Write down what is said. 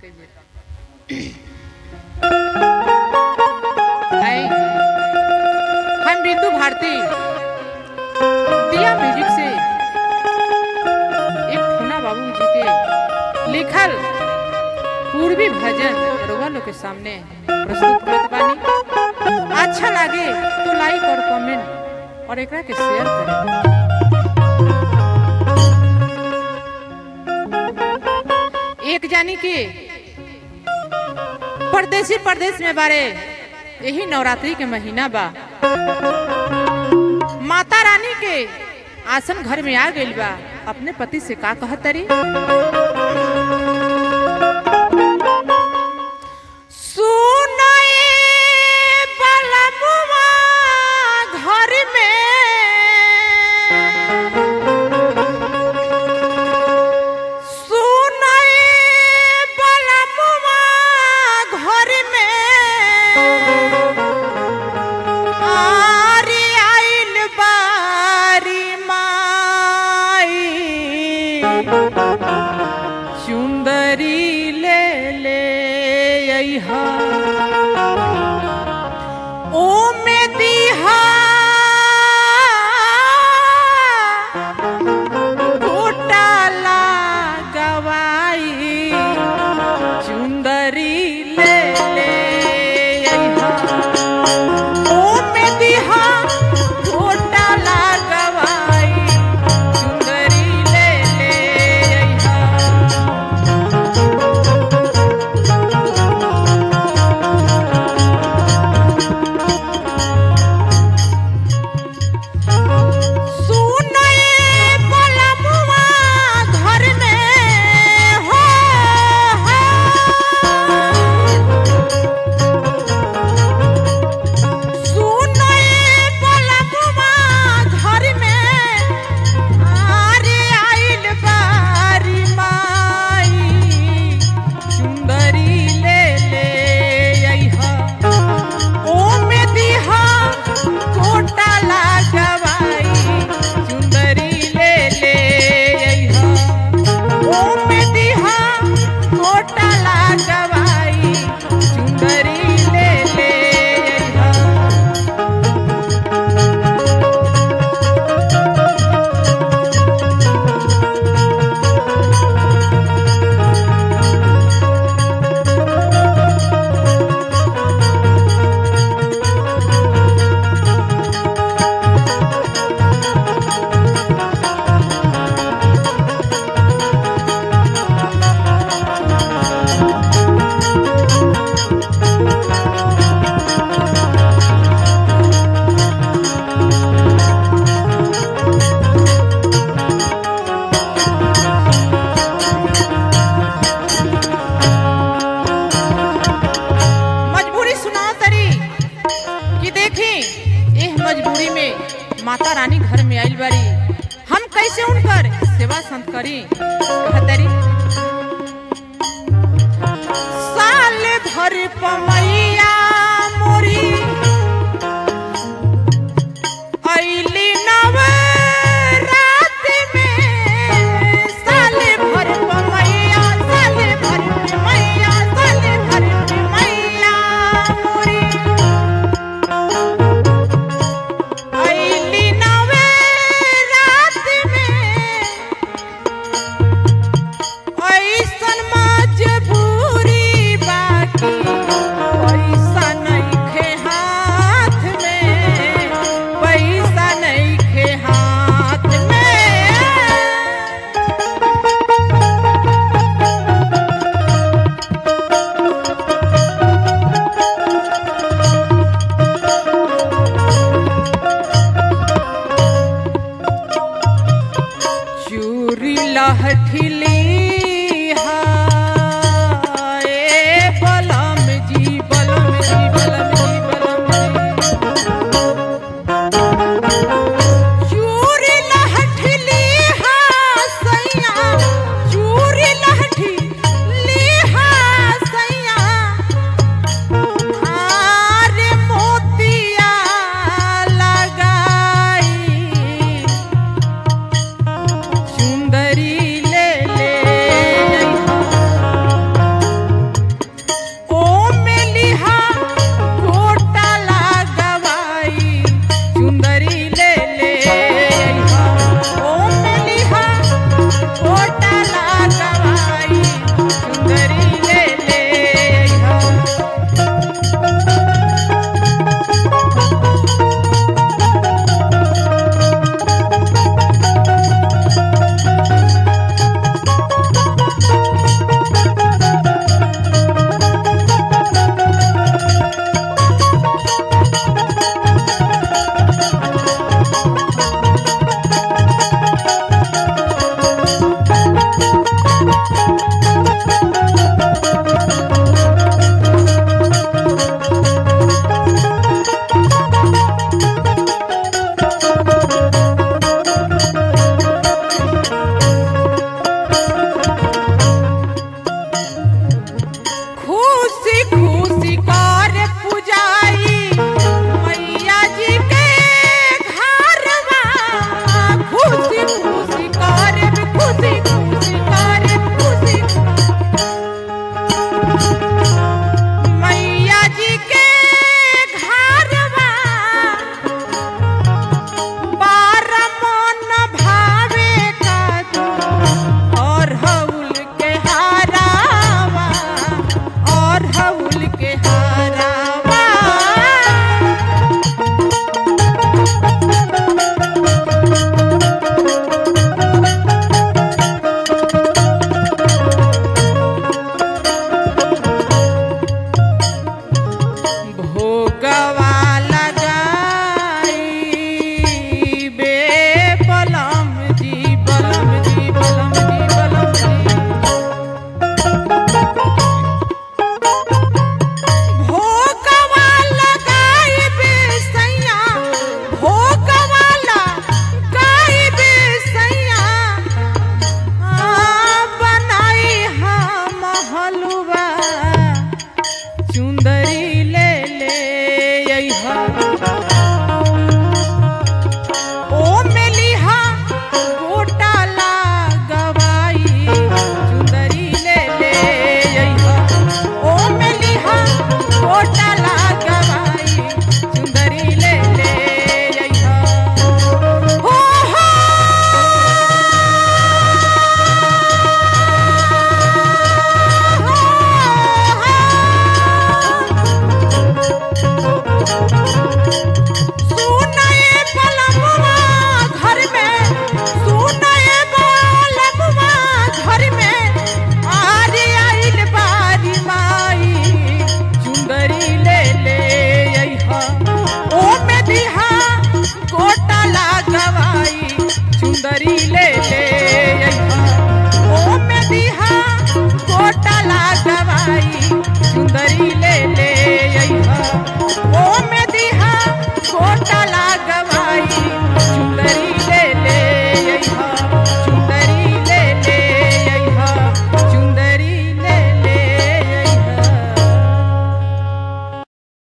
हाय हम बिंदु भारती दिया म्यूजिक से एक ठुना बाबू जी के लिखल पूर्वी भजन रउआ लोग के सामने प्रस्तुत करत बानी अच्छा लागे तो लाइक और कमेंट और एकरा के शेयर करें एक जानी के परदेसी परदेश में बारे यही नवरात्रि के महीना बा माता रानी के आसन घर में आ गइल बा अपने पति से का कहतरी सुनाए बलमुआ घर में सुनाए बलमुआ घर में आरी आइल बारी माई चुंदरी ले ले अइहा ओ में दीहा घोटाला गवाई चुंदरी ले ले अइहा ओ में दीहा घोटाला गवाई चुंदरी ले ले अइहा सुनए बलमुआ घर में हो सुनए बलमुआ घर में आरे आइल बारी माई सुंदरी ले ले अइहा ओ में दीहा कोटा लागवाई चुंदरी ले ले अइहा ओ में दीहा कोटा लागवाई चुंदरी ले ले अइहा मजबूरी सुनाओ तरी कि देखी एह मजबूरी में माता रानी घर में आइल बारी हम कैसे उनकर सेवा संत करी कहतरी